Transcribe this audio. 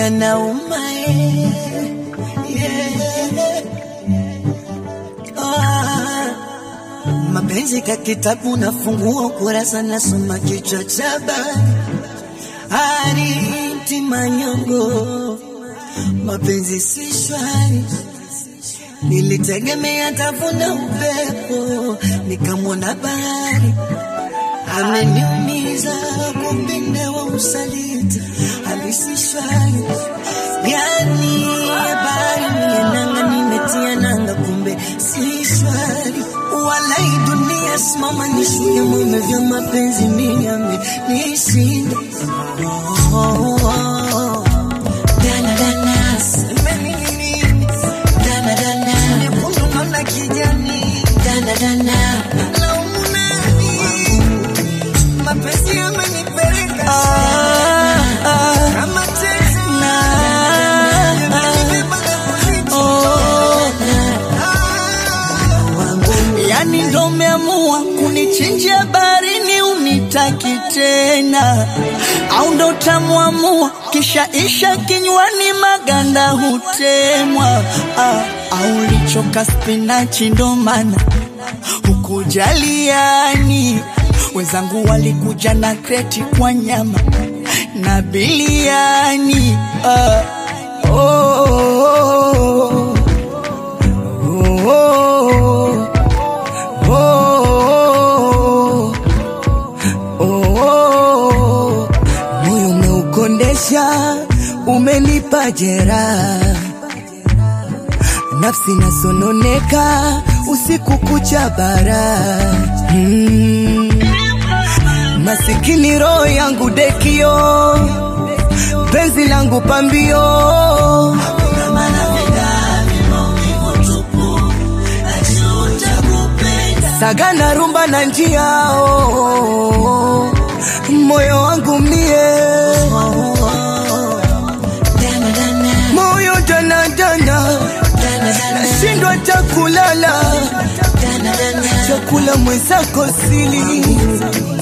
yanauma eh. yeah. Ah, mapenzi ka kitabu nafungua ukurasa nasoma kichwa cha habari Hariti manyongo mapenzi si shwari nilitegemea tavuna upepo nikamwona bahari ameniumiza kumpinde wa usaliti halisi shwari yani habari nienanga nimetia nanga kumbe si shwari walai dunia simama nishuke mume vya mapenzi miame nishinda oh, oh, oh. Dana, dana, semeni nini? Dana, dana, nyekundu naona kijani. Dana, dana, laumu nani? Mapenzi yamenipeleka kama teksi. Yamenibeba na kunitoa. yani ndo umeamua kunichinjia barini unitaki tena au ndo utamwamua kisha isha kinywani maganda hutemwa ah, au lichoka spinachi ndo maana hukujaliani wenzangu walikuja na kreti kwa nyama na biliani ah, oh, oh, oh, oh, oh, oh, oh. moyo umeukondesha, umenipa jeraha, nafsi nasononeka usiku kucha bara hmm. Masikini roho yangu dekio, penzi langu pambio sagana rumba na njia oh, oh, oh. moyo wangu mie moyo danadana nashindwa takulala chakula mwenzako sili